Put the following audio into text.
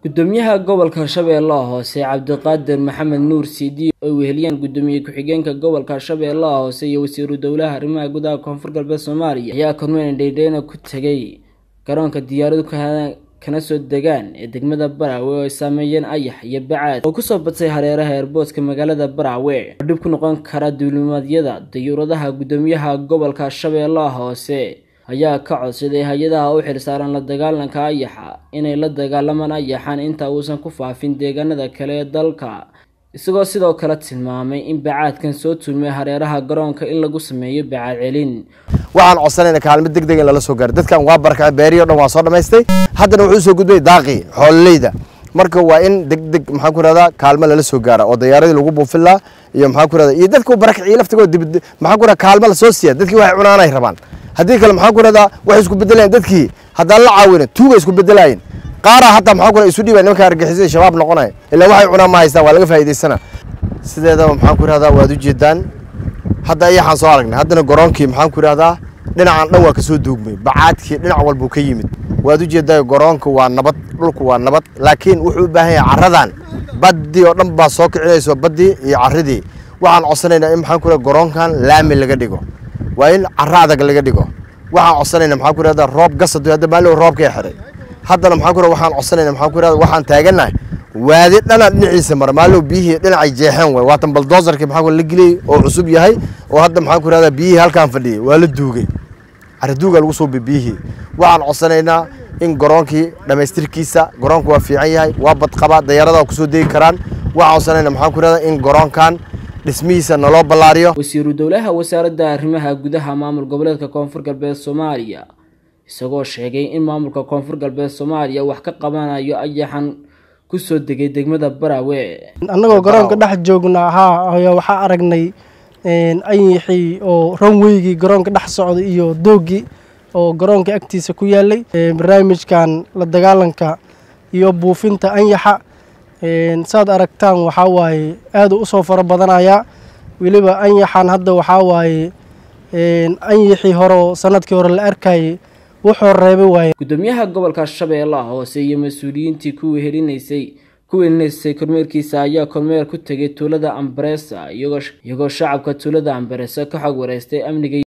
gudoomiyaha gobolka shabeellaha hoose cabdiqaadir maxamed nuur siidi oo weheliyaan gudoomiye ku-xigeenka gobolka shabeellaha hoose iyo wasiiru dowlaha arrimaha gudaha koonfur galbeed soomaaliya ayaa kormeyn dhaydheyna ku tegay garoonka diyaaradu kana soo degaan ee degmada baraawe oo ay saameeyeen ayax iyo bacaad oo kusoo badsay hareeraha eerboodka magaalada baraawe oo dhib ku noqon kara duulimaadyada dayuuradaha gudoomiyaha gobolka shabeellaha hoose ayaa ka codsaday hay-adaha u xilsaaran la dagaalanka ayaxa inay la dagaalamaan ayaxan inta uusan ku faafin deegaanada kale ee dalka isagoo sidoo kale tilmaamay in bacaadkan soo tuumay hareeraha garoonka in lagu sameeyo bacaad celin waxaan codsanayna kaalmo deg deg in lala soo gaaro dadkan waa barakacay beerihi o dhan waa soo dhamaystay haddana wuxuu soo gudbay daaqii xoololeyda marka waa in deg deg maxaan ku rahdaa kaalmo lala soo gaara oo dayaaradii lagu buufin lahaa iyo maxaan ku rahdaa iyo dadka barakacii laftigoo dib maxaan ku rahdaa kaalmo la soo siiya dadkii waxay cunaanay rabaan haddii kale maxaan ku rahdaa waxay isku bedelayan dadkii haddaan la caawina tuuga isku bedelaayeen qaaraa hataa maxaan ku rahdaa isu dhiibay nimanka argixisada shabaab noqonaya ilaa waxay cunaan ma haystaan waa laga faa'iidaysana sideedaba maxaan ku rahdaa waad ujeedaan hadda ayaxaan soo aragnay haddana garoonkii maxaan ku rahdaa dhinacan dhan waa kasoo duugmay bacaadkii dhinac walbuu ka yimid waad ujeedaa garoonka waa nabad dhulku waa nabad laakiin wuxuu u baahan yahay caradan baddii oo dhan baa soo kicinayso baddii iyo caridii waxaan codsanaynaa in maxaan ku rahdaa garoonkan laami laga dhigo waa in caro adag laga dhigo waxaan codsanaynaa maxaan ku rahdaa roob gasad hadda maalin roobkay xiray haddana maxaan ku rahdaa waxaan codsanaynaa maxaan ku rahdaa waxaan taagannahay waadi dhana dhinaciisa mara maalow biyihii dhinacay jeexeen waay waatan baldoosarkii maxaa la geliyey oo cusub yahay oo hadda maxaan ku rahdaa biyihii halkaan fadhiyay waa la duugay caraduuga lagu soo biyihii waxaan codsanaynaa in garoonkii dhammaystirkiisa garoonku waa fiican yahay waa badqaba dayaarada kusoo degi karaan waxaan codsanaynaa maxaan ku rahdaa in garoonkan dhismihiisa naloo ballaariyo wasiiru dowlaha wasaaradda arrimaha gudaha maamul goboleedka koonfur galbeed soomaaliya isagoo sheegay in maamulka koonfur galbeed soomaaliya wax ka qabanayo ayaxan kusoo degay degmada baraawe annagoo garoonka dhex joogna haa ayaa waxaa aragnay anyixii oo ranweygii garoonka dhex socday iyo doogii oo garoonka agtiisa ku yaalay barnaamijkan la dagaalanka iyo buufinta anyaxa saad aragtaan waxaa waaye aada usoo faro badanayaa weliba anyaxan hadda waxaa waaye anyixii hore sanadkii hore la arkayay wuxuu reebay waaye gudoomiyaha gobolka shabeellaha hoose iyo mas-uuliyiintii ku wehelinaysay ku wehelinaysay kormeerkiisa ayaa kormeer ku tegay tuulada ambaresa iyagoo shacabka tuulada ambaresa ka xog wareystay amniga